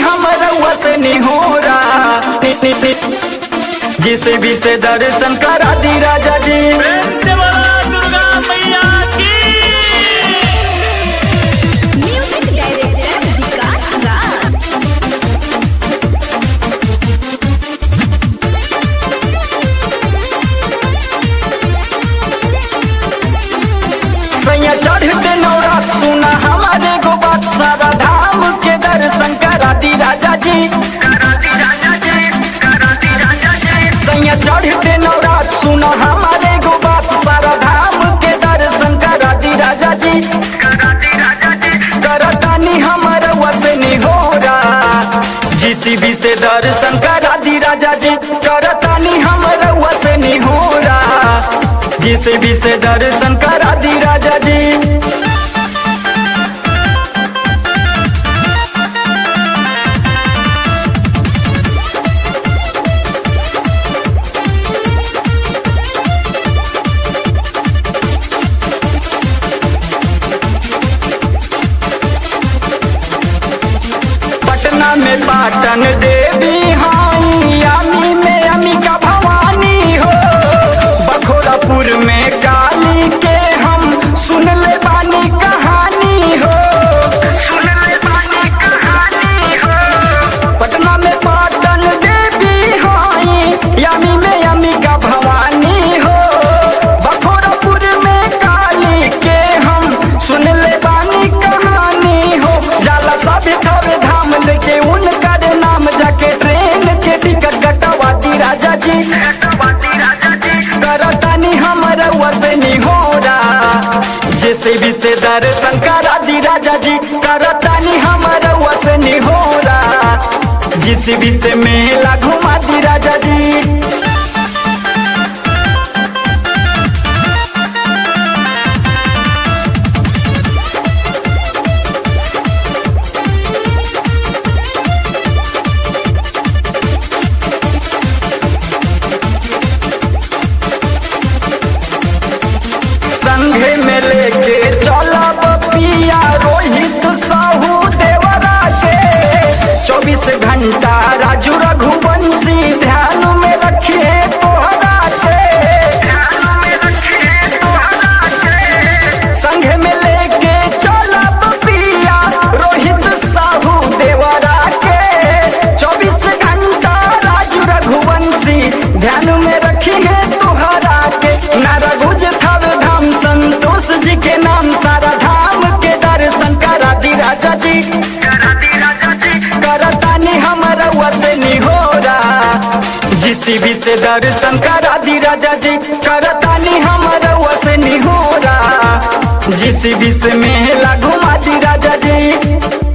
हम रउआ से निहोरा जिसे भी से दर्शन करा दी राजा जी प्रेम से बोला दुर्गा मैया की म्यूजिक डायरेक्टर विकास राज सैया चढ़ते नौरात सुना हमारे गो बात सारा धाम के दर्शन करा दी राजा जी सैया चढ़ते नौरात सुना हमारे गो बात सारा धाम के दर्शन करा दी राजा जी करतानी हमारा वसनी हो जीसीबी से दर्शन करा दी राजा जी करतानी हमारा वसनी हो जीसीबी से दर्शन करा दी राजा जी पटना में पाटन देवी हाई यामी में अमिका भवानी हो बखोरापुर में काली के हम सुन ले बानी कहानी हो सुन ले बानी कहानी हो पटना में पाटन देवी हाई यामी में अमिका भवानी हो बखोरापुर में काली के हम सुन ले बानी कहानी हो जाला सब थोड़े धाम लेके उनकर नाम जाके ट्रेन के टिकट कटवा दी राजा जी करतानी हमर वसनी हो जैसे भी से दर्शन करा दी राजा जी करतानी हमर वसनी हो जिस भी से मेला घुमा दी राजा जी संघे में लेके चलब पिया रोहित साहू देवरा के चौबीस घंटा राजू रघुवंशी ध्यान में रखिए तोहरा के संघे में लेके चलब पिया रोहित साहू देवरा के चौबीस घंटा राजू रघुवंशी ध्यान में रखिए तोहरा के नारा गुज थव धाम संतोष जी के नाम सारा धाम के दर्शन करा दी राजा जी करतानी हमारा वसनी हो जिसी भी से दर्शन करा दी राजा जी करतानी हमारा वसनी हो जिसी भी से मेला घुमा दी राजा जी